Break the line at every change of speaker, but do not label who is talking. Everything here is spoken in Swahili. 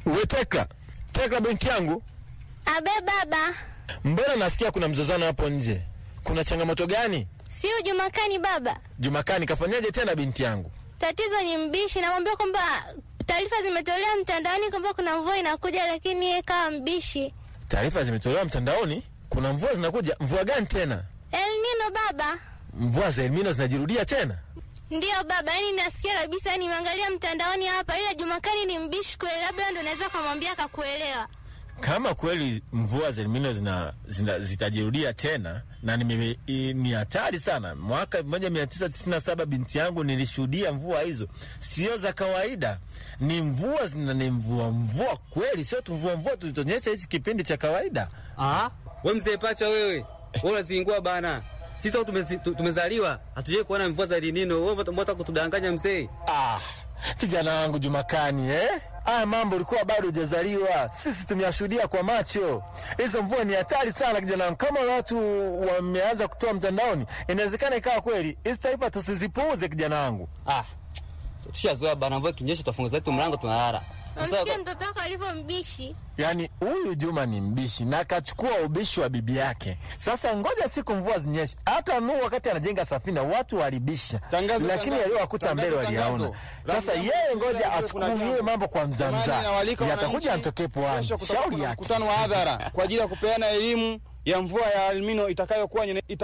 We Tekla, Tekla binti yangu,
Abe baba,
mbona nasikia kuna mzozano hapo nje? Kuna changamoto gani?
sio Jumakani baba.
Jumakani kafanyaje tena binti yangu?
Tatizo ni mbishi, namwambia kwamba taarifa zimetolewa mtandaoni kwamba kuna mvua inakuja, lakini yeye kawa mbishi.
Taarifa zimetolewa mtandaoni, kuna mvua zinakuja. Mvua gani tena?
El Nino baba.
Mvua za Elnino zinajirudia tena?
Ndiyo baba, yani nasikia kabisa, yani nimeangalia mtandaoni hapa, ila Jumakani ni mbishi kweli, labda ndo naweza kumwambia akakuelewa.
Kama kweli mvua za Elnino zina, zina, zitajirudia tena na nime, i- ni hatari sana. Mwaka 1997 binti yangu nilishuhudia mvua hizo, sio za kawaida, ni mvua zina ni mvua mvua kweli, sio tu mvua mvua tulitonyesha hichi kipindi cha kawaida.
Ah, we mzee pacha wewe. Wewe unazingua bana. Sisi watu tumezi- tu- tumezaliwa hatujai kuona mvua za Elinino. Wewe mbona kutudanganya mzee?
Ah, kijana wangu Jumakani eh? Haya mambo ulikuwa bado hujazaliwa, sisi tumeyashuhudia kwa macho. Hizo mvua ni hatari sana kijana wangu. Kama watu wameanza kutoa mtandaoni, inawezekana ikawa kweli. Hizi taarifa tusizipuuze kijana wangu.
Ah. Tushazoea bana mvua kinyesha tufunga zetu mlango tunalala. Sasa
Unasikia mtoto wako alivyo mbishi?
Yaani huyu Juma ni mbishi na akachukua ubishi wa bibi yake. Sasa ngoja siku mvua zinyeshe. Hata Nuhu wakati anajenga safina watu walibisha,
Tangazo,
lakini
tangazo,
yaliyowakuta mbele
tangazo,
waliyaona.
tangazo.
Sasa
Rambo,
yeye
rambo,
ngoja
rambo, kuna
achukulie
jambo.
mambo kwa
Jamani,
mzamzaa,
nawaalika
yatakuja
wananchi.
yatokee puani.
Kesho kutakuwa
Shauri
kuna
yake.
mkutano wa hadhara kwa ajili ya kupeana elimu ya mvua ya Elnino itakayokuwa nyene- ita